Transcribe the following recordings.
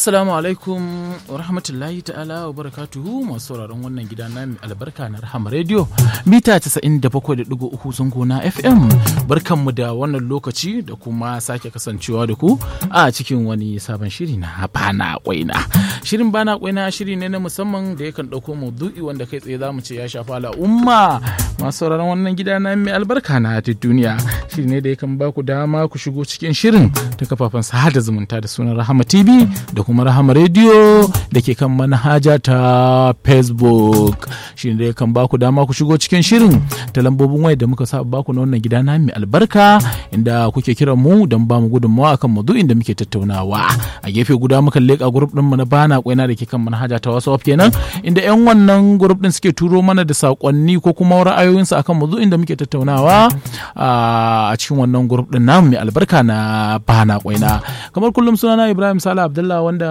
Assalamu alaikum wa rahmatullahi ta'ala wa barakatuhu masu sauraron wannan gida na mai albarka na Rahama Radio mita 97.3 zango na FM barkanmu da wannan lokaci da kuma sake kasancewa da ku a cikin wani sabon shiri na bana kwaina. Shirin bana kwaina shiri ne na musamman da yakan ɗauko maudu'i wanda kai tsaye zamu ce ya shafa al'umma masu sauraron wannan gida na mai albarka na duniya shiri ne da yakan ba ku dama ku shigo cikin shirin ta kafafen sada zumunta da sunan Rahama TV da kuma Rahama Radio da ke kan manhaja ta Facebook shi ne kan baku dama ku shigo cikin shirin ta lambobin waya da muka sa baku na wannan gida na mai albarka inda kuke kiran mu don ba mu gudunmawa akan maudu'in da muke tattaunawa a gefe guda muka leƙa grup din mu na bana kwaina da ke kan manhaja ta WhatsApp kenan inda yan wannan grup din suke turo mana da sakonni ko kuma ra'ayoyinsu akan maudu'in da muke tattaunawa a cikin wannan grup din namu mai albarka na bana kwaina kamar kullum sunana Ibrahim Sala Abdullah wanda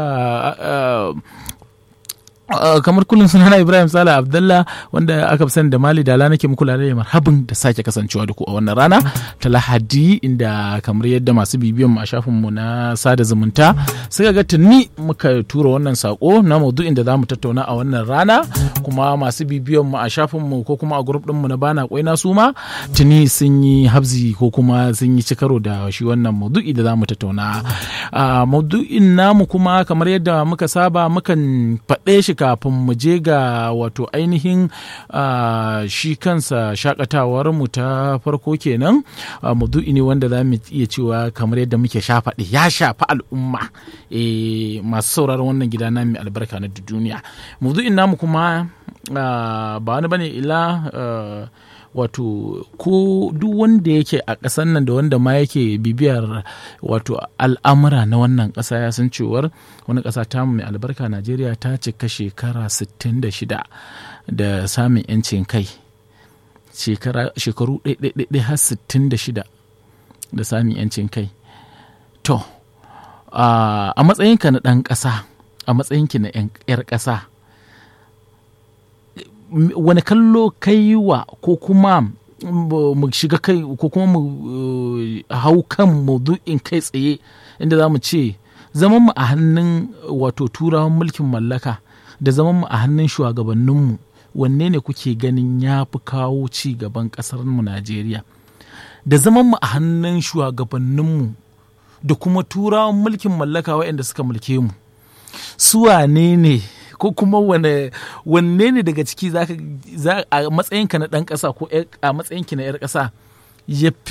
kamar kullum sunana Ibrahim Sala Abdullah wanda aka fi sani da Mali Dala nake muku lalai marhabin da sake kasancewa da ku a wannan rana ta Lahadi inda kamar yadda masu bibiyan mu a shafin mu na sada zumunta suka ga tuni muka tura wannan sako na maudu'in da zamu tattauna a wannan rana kuma masu bibiyan mu a shafin mu ko kuma a group din mu na bana kwaina su ma tuni sun yi habzi ko kuma sun yi cikaro da shi wannan maudu'i da zamu tattauna maudu'in namu kuma kamar yadda muka saba mukan faɗe shi kafin mu je ga wato ainihin shi kansa shakatawar mu ta farko kenan maudu'i ne wanda za mu iya cewa kamar yadda muke shafaɗe ya shafi al'umma masu sauraron wannan gida na mai albarka na duniya maudu'in namu kuma ba wani bane ila wato ko duk wanda yake a ƙasar nan da wanda ma yake bibiyar wato al'amura na wannan ƙasa ya san cewar wani ƙasa ta mai albarka najeriya ta cika shekara 66 da samun 'yancin kai shekaru ɗaiɗaiɗaiɗai har 66 da samun 'yancin kai to a matsayinka na ɗan ƙasa a matsayinki na 'yar ƙasa wani kallo kai wa ko kuma mu shiga kai ko kuma mu hau kan maudu'in kai tsaye inda za mu ce zaman mu a hannun wato turawan mulkin mallaka da zaman mu a hannun shugabanninmu wanne ne kuke ganin ya fi kawo ci gaban ƙasar mu Najeriya da zaman mu a hannun shugabanninmu da kuma turawan mulkin mallaka waɗanda suka mulke mu su wane ne ko kuma wanne ne daga ciki za a matsayinka na ɗan ƙasa ko a matsayinki na 'yar ƙasa ya